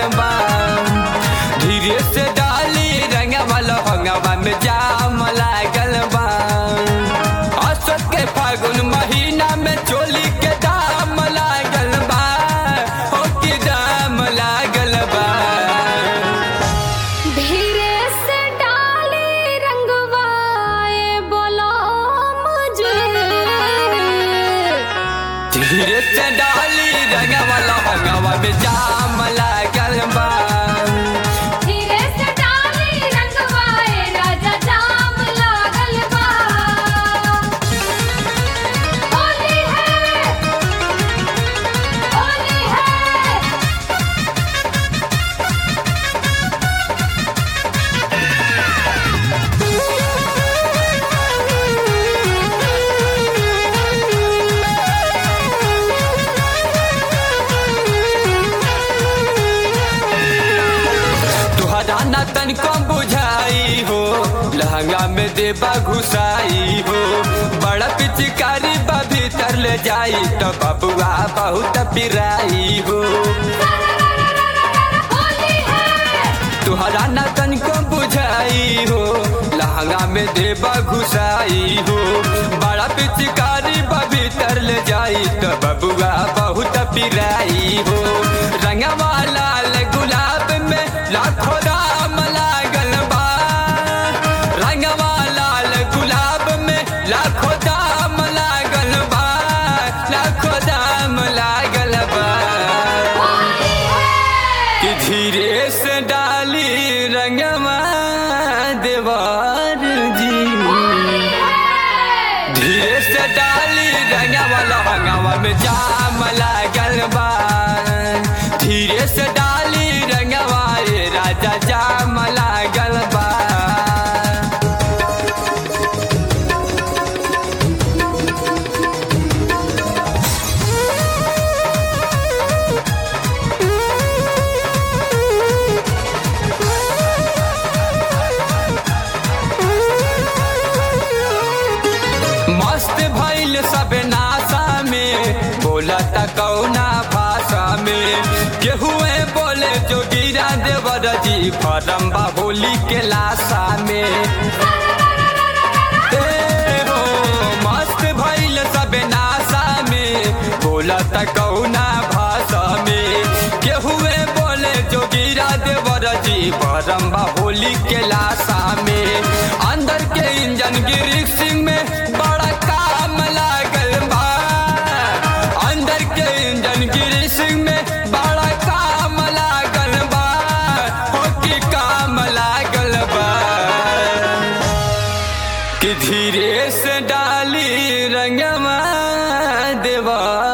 बा धीरे से डाली रंगवा लहंगवा में जाम लागल बा अशोक के फागुन महीना में चोली के दाम लागल बा हो की दाम लागल बा धीरे से डाली रंगवाए बोलो मुझे धीरे से डाली रंगवा लहंगवा में जाम लागल बा धीरे से डाली रंगवाए राजा जाम लागल बा होली है होली है तुहरा ना तनिको बुझाई हो लहंगा में देबा घुसाई हो बड़ा पिचकारी बा भीतर ले जाई तो बबुआ बहुत पिराई हो होली है तुहरा ना तनिको बुझाई हो लहंगा में देबा घुसाई हो बड़ा पिचकारी बा भीतर ले जाई तो बबुआ बहुत पिराई हो रंगवा लाल गुलाब में लाखों राम लागल बा रंगवा लाल गुलाब में लाखों दाम लागल बा लाखों दाम लागल बा होली है कि धीरे से डाली रंगवा देवार जी धीरे से डाली रंगवा लहंगवा में जाम लागल बा धीरे से डाली रंगवा रे राजा जाम लागल बा मस्त भइल सब नासा में बोला त कौना भाषा में केहुए बोले जो गिरा देवर जी फरम बा होली के लाशा में ए हो मस्त भइल सब नासा में बोला त कौना भाषा में केहुए बोले जो गिरा देवर जी फरम बा होली के लाशा में अंदर के इंजन गिरी सिंह में बड़ा काम लागल बा अंदर के इंजन गिरी सिंह में बड़ा काम लागल बा हो की काम लागल बा कि धीरे से डाली रंगवा देवा